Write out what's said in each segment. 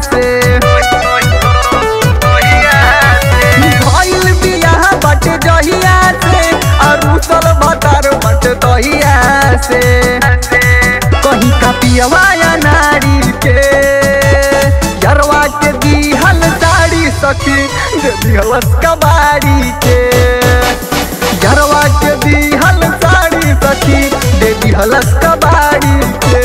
से भइल बियाह बट जहिया से और उसल भतार बट दहिया से कहीं का पियवा या नारी के यरवा के दिहल साड़ी सखी दे दिहलस कबाड़ी के यरवा के दिहल साड़ी सखी दे दिहलस कबाड़ी के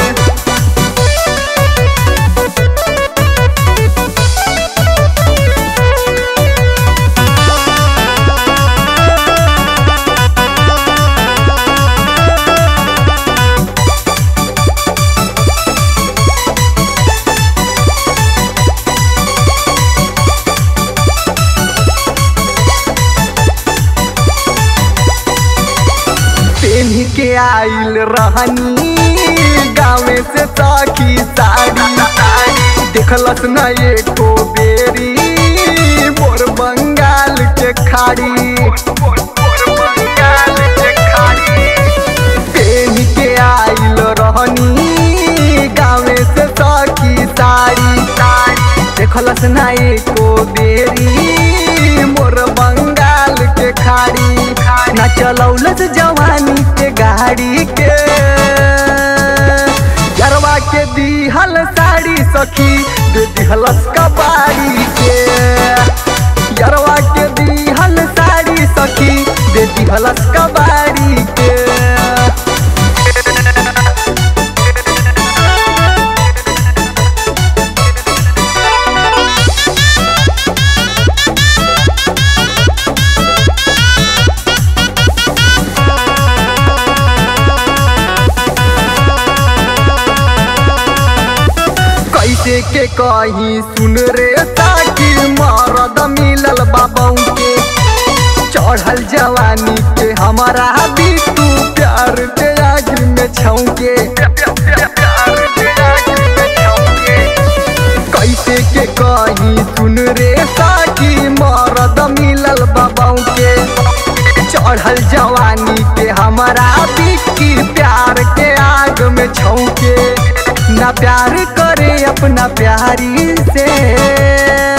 पेन्ही के आइल रहनी गाँवे से सखी साड़ी देखलस न एको बेरी मोर बंगाल के खाड़ी पेन्ही के आइल रहनी गाँवे से सखी साड़ी देखलस न एको बेरी मोर बंगाल के खाड़ी ना चलौलस जवानी के गाड़ी के गरवा के दिहल साड़ी सखी दे दिहलस कबाड़ी के गरवा के दिहल साड़ी सखी दे दिहलस कबाड़ी के कैसे के कहीं सुन रे ताकि मरद मिलल बाबू के चढ़ल जवानी के हमारा भी तू प्यार के आग में छौके कैसे के कहीं सुन रे ताकि मरद मिलल बाबू के चढ़ल जवानी के हमारा बिक्की प्यार के आग में छौके ना प्यार करे अपना प्यारी से